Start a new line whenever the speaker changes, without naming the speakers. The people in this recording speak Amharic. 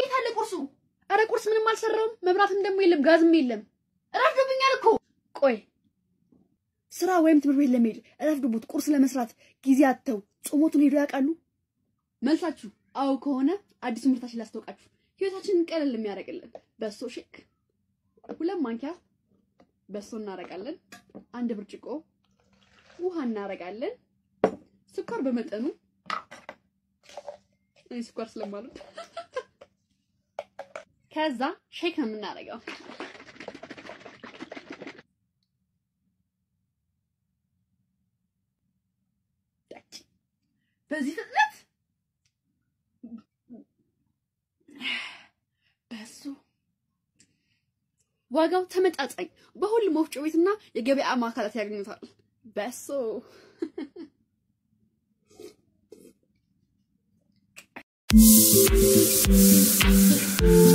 የት አለ ቁርሱ?
አረ ቁርስ ምንም አልሰራውም። መብራትም ደግሞ የለም፣ ጋዝም የለም።
ረፍዶብኛል እኮ።
ቆይ ስራ ወይም ትምህርት ቤት ለመሄድ ረፍዶቦት ቁርስ ለመስራት ጊዜ አጥተው ጾሞቱን ሄዶ ያውቃሉ?
መልሳችሁ አዎ ከሆነ አዲስ ምርታችን ላስታውቃችሁ። ህይወታችንን ቀለል የሚያደርግልን በሶ ሼክ ሁለት ማንኪያ በሶ እናደርጋለን። አንድ ብርጭቆ ውሃ እናደርጋለን። ስኳር በመጠኑ እኔ ስኳር ስለማልወድ ከዛ ሼክ ነው የምናደርገው። በዚህ ፍጥነት በሱ ዋጋው ተመጣጣኝ በሁሉም ወፍጮ ቤትና የገበያ ማዕከላት ያገኙታል። በሶ
Thank you.